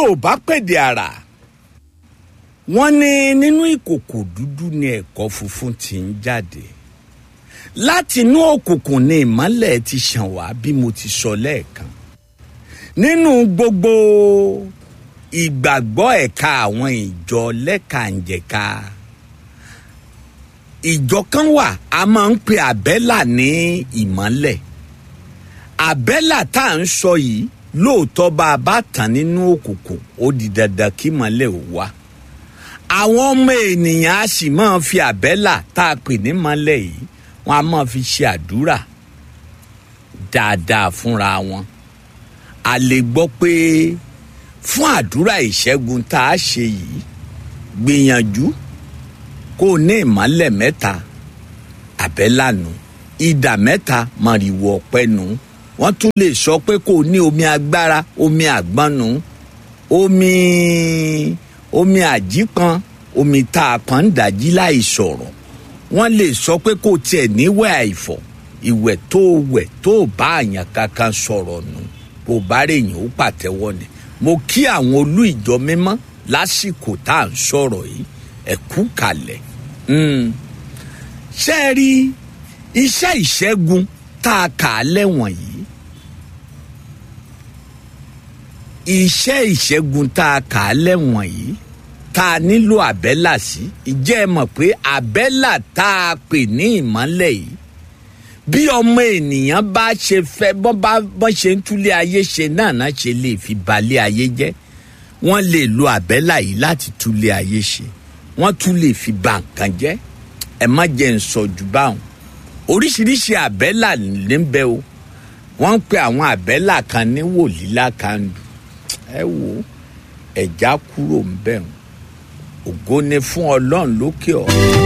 yorùbá pèdè àrà wọ́n ní nínú ìkòkò dúdú ni ẹ̀kọ́ funfun ti ń jáde láti inú òkùnkùn ni ìmọ́lẹ̀ ti ṣàn wá bí mo ti sọ lẹ́ẹ̀kan nínú gbogbo ìgbàgbọ́ ẹ̀ka àwọn ìjọ lẹ́kànjẹ̀ka ìjọ kan wà a máa ń pe àbẹ́là ní ìmọ́lẹ̀ àbẹ́là tá à ń sọ yìí lóòótọ́ bá a bá tàn nínú òkùnkùn ó di dandan kí mọ́lẹ̀ ò wá àwọn ọmọ ènìyàn á sì máa fi àbẹ́là tá a pè ní mọ́lẹ̀ yìí wọ́n á máa fi ṣe àdúrà dáadáa fúnra wọn a lè gbọ́ pé fún àdúrà ìṣẹ́gun tá a ṣe yìí gbìyànjú kó o ní ìmọ́lẹ̀ mẹ́ta àbẹ́là nù ìdà mẹ́ta mọ̀rìwò ọ̀pẹ nù wọ́n tún lè sọ pé kó o ní omi agbára omi àgbọn nù omi omi àjíkan omi tá a kàn ń dàjí láì sọ̀rọ̀ wọ́n lè sọ pé kó o tiẹ̀ níwẹ̀ àìfọ̀ ìwẹ̀ tó o wẹ̀ tó o bá àyàn kankan sọ̀rọ̀ nù bó o bá rèyìn ó pàtẹ́wọ́ ni mo kí àwọn olú ìjọ mímọ́ lásìkò tá à ń sọ̀rọ̀ yìí ẹ kú kalẹ̀ ṣé ẹ rí iṣẹ́ ìṣẹ́gun tá a kà á lẹ́wọ̀n yìí iṣẹ́ ìṣẹ́gun tá a kà á lẹ́wọ̀n yìí tá a nílò àbẹ́là sí ìjẹ́ ẹ mọ̀ pé àbẹ́là tá a pè ní ìmọ́lẹ̀ yìí bí ọmọ ènìyàn bá ṣe fẹ́ bọ́n bá bọ́n ṣe ń túlé ayé ṣe náà náà ṣe lè fi balẹ̀ ayé jẹ́ wọ́n lè lo àbẹ́là yìí láti túlé ayé ṣe wọ́n tún lè fi ba nǹkan jẹ́ ẹ má jẹ́ ń sọ jù báwọn oríṣiríṣi àbẹ́là ní bẹ o wọ́n ń pe àwọn àbẹ́là kan ní wòlílà kandu ẹ wò ẹ̀já kúrò ń bẹ̀ ògo ni fún ọlọ́run lókè ọ̀run.